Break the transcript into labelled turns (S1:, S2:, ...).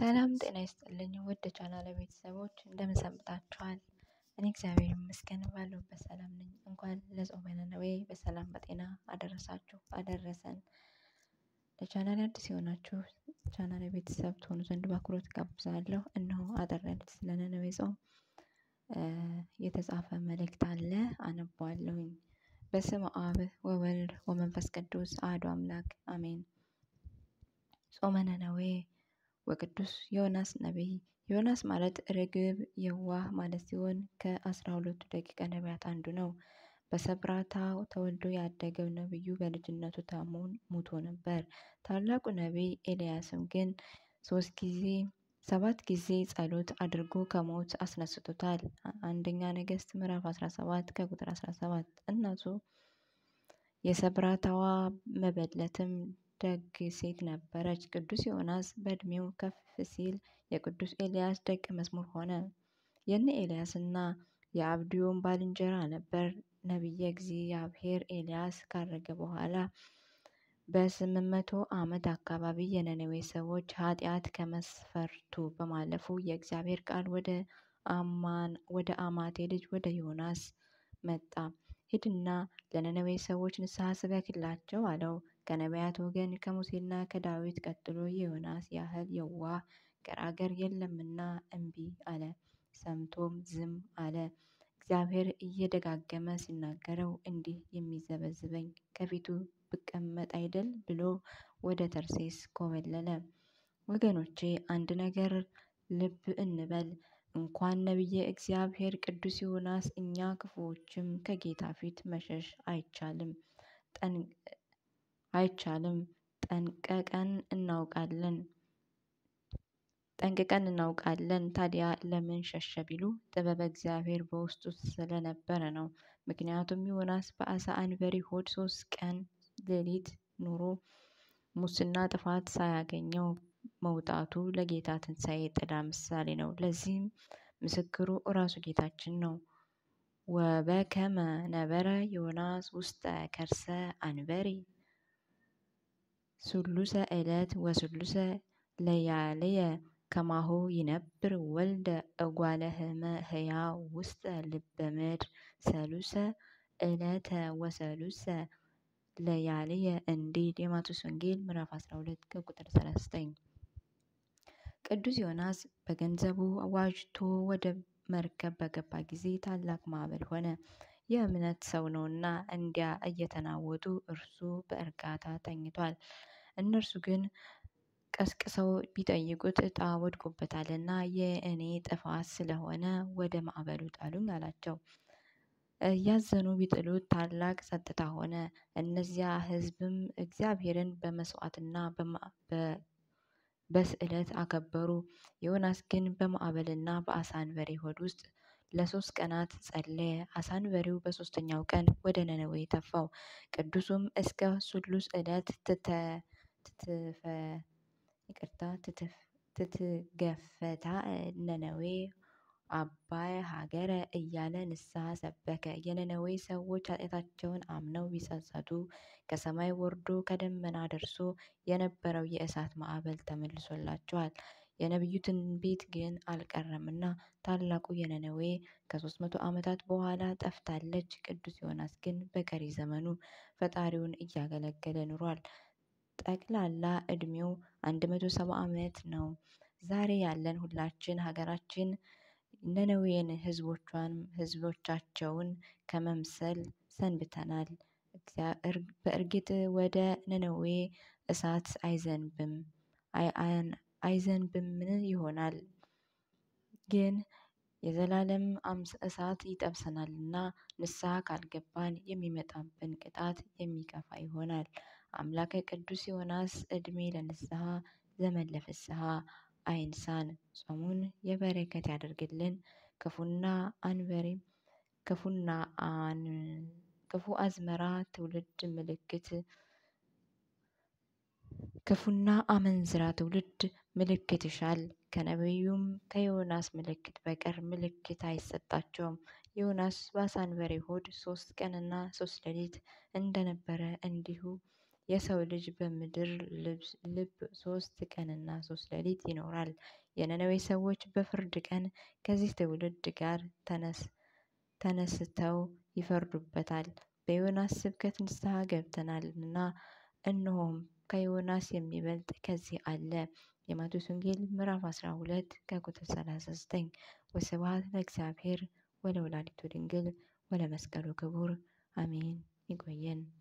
S1: ሰላም ጤና ይስጥልኝ ውድ ቻናሌ ቤተሰቦች እንደምን ሰንብታችኋል? እኔ እግዚአብሔር ይመስገን ባለሁበት ሰላም ነኝ። እንኳን ለጾመ ነነዌ በሰላም በጤና አደረሳችሁ አደረሰን። ለቻናሌ አዲስ የሆናችሁ ቻናሌ ቤተሰብ ትሆኑ ዘንድ በአክብሮት ጋብዛለሁ። እነሆ አጠር ያለች ስለ ነነዌ ጾም የተጻፈ መልእክት አለ አነባዋለሁኝ። በስመ አብ ወወልድ ወመንፈስ ቅዱስ አሐዱ አምላክ አሜን። ጾመ ነነዌ ወቅዱስ ዮናስ ነቢይ። ዮናስ ማለት ርግብ የዋህ ማለት ሲሆን ከአስራ ሁለቱ ደቂቀ ነቢያት አንዱ ነው። በሰብራታ ተወልዶ ያደገው ነቢዩ በልጅነቱ ታሞ ሙቶ ነበር። ታላቁ ነቢይ ኤልያስም ግን ሶስት ጊዜ ሰባት ጊዜ ጸሎት አድርጎ ከሞት አስነስቶታል። አንደኛ ነገሥት ምዕራፍ 17 ከቁጥር 17 እናቱ የሰብራታዋ መበለትም ደግ ሴት ነበረች። ቅዱስ ዮናስ በእድሜው ከፍ ሲል የቅዱስ ኤልያስ ደቀ መዝሙር ሆነ። የነ ኤልያስና የአብድዮም ባልንጀራ ነበር። ነቢየ እግዚአብሔር ኤልያስ ካረገ በኋላ በስምንት መቶ ዓመት አካባቢ የነነዌ ሰዎች ኃጢአት ከመስፈርቱ በማለፉ የእግዚአብሔር ቃል ወደ አማን ወደ አማቴ ልጅ ወደ ዮናስ መጣ። ሂድና ለነነዌ ሰዎች ንስሐ ስበክላቸው አለው። ከነቢያት ወገን ከሙሴና ከዳዊት ቀጥሎ የዮናስ ያህል የዋህ ገራገር የለምና እምቢ አለ። ሰምቶም ዝም አለ። እግዚአብሔር እየደጋገመ ሲናገረው እንዲህ የሚዘበዝበኝ ከፊቱ ብቀመጥ አይደል ብሎ ወደ ተርሴስ ኮበለለ። ወገኖቼ አንድ ነገር ልብ እንበል። እንኳን ነቢየ እግዚአብሔር ቅዱስ ዮናስ እኛ ክፉዎችም ከጌታ ፊት መሸሽ አይቻልም አይቻልም ጠንቀቀን እናውቃለን ጠንቅቀን እናውቃለን። ታዲያ ለምን ሸሸ ቢሉ ጥበበ እግዚአብሔር በውስጡ ስለነበረ ነው። ምክንያቱም ዮናስ በአሳ አንበሪ ሆድ ሶስት ቀን ሌሊት ኑሮ ሙስና ጥፋት ሳያገኘው መውጣቱ ለጌታ ትንሣኤ ጥላ ምሳሌ ነው። ለዚህም ምስክሩ እራሱ ጌታችን ነው። ወበከመ ነበረ ዮናስ ውስተ ከርሰ አንበሪ ሱሉሰ ዕለት ወሱሉሰ ለያልየ ከማሁ ይነብር ወልደ እጓለ ሕያው ውስተ ልበ ምድር ሰሉሰ ዕለተ ወሰሉሰ ለያልየ እንዲል የማቴዎስ ወንጌል ምዕራፍ 12 ከቁጥር 39። ቅዱስ ዮናስ በገንዘቡ ዋጅቶ ወደ መርከብ በገባ ጊዜ ታላቅ ማዕበል ሆነ። የእምነት ሰው ነውና እንዲያ እየተናወጡ እርሱ በእርጋታ ተኝቷል። እነርሱ ግን ቀስቅሰው ቢጠይቁት ዕጣ ወድቆበታልና የእኔ ጥፋት ስለሆነ ወደ ማዕበሉ ጣሉኝ አላቸው። እያዘኑ ቢጥሉት ታላቅ ጸጥታ ሆነ። እነዚያ ሕዝብም እግዚአብሔርን በመስዋዕትና በስዕለት አከበሩ። ዮናስ ግን በማዕበልና በአሳ አንበሪ ሆድ ውስጥ ለሶስት ቀናት ጸለየ። አሳ አንበሪው በሶስተኛው ቀን ወደ ነነዌ ተፋው። ቅዱሱም እስከ ሱሉስ ዕለት ትትፈ ይቅርታ ትትገፈታ ነነዌ አባይ ሀገረ እያለ ንስሐ ሰበከ። የነነዌ ሰዎች ኃጢአታቸውን አምነው ቢጸጸቱ ከሰማይ ወርዶ ከደመና ደርሶ የነበረው የእሳት ማዕበል ተመልሶላቸዋል። የነቢዩ ትንቢት ግን አልቀረምና ታላቁ የነነዌ ከሶስት መቶ ዓመታት በኋላ ጠፍታለች። ቅዱስ ዮናስ ግን በቀሪ ዘመኑ ፈጣሪውን እያገለገለ ኑሯል። ጠቅላላ እድሜው አንድ መቶ ሰባ ዓመት ነው። ዛሬ ያለን ሁላችን ሀገራችን ነነዌን ህዝቦቿን ህዝቦቻቸውን ከመምሰል ሰንብተናል። በእርግጥ ወደ ነነዌ እሳት አይዘንብም አይዘንብምን ይሆናል ግን የዘላለም እሳት ይጠብሰናልና ንስሐ ካልገባን የሚመጣብን ቅጣት የሚከፋ ይሆናል። አምላከ ቅዱስ ዮናስ ዕድሜ ለንስሐ ዘመን ለፍስሐ አይንሳን። ጾሙን የበረከት ያደርግልን። ክፉና አንበሪም ክፉና አን ክፉ አዝመራ ትውልድ ምልክት ክፉና አመንዝራ ትውልድ ምልክት ይሻል። ከነቢዩም ከዮናስ ምልክት በቀር ምልክት አይሰጣቸውም። ዮናስ በአሳ አንበሪ ሆድ ሶስት ቀንና ሶስት ሌሊት እንደነበረ እንዲሁ የሰው ልጅ በምድር ልብ ሶስት ቀንና ሶስት ሌሊት ይኖራል። የነነዌ ሰዎች በፍርድ ቀን ከዚህ ትውልድ ጋር ተነስተው ይፈርዱበታል። በዮናስ ስብከት ንስሐ ገብተናልና እነሆም ከዮናስ የሚበልጥ ከዚህ አለ። የማቴዎስ ወንጌል ምዕራፍ 12 ከቁጥር 39። ወስብሐት ለእግዚአብሔር ወለወላዲቱ ድንግል ወለመስቀሉ ክቡር አሜን። ይቆየን።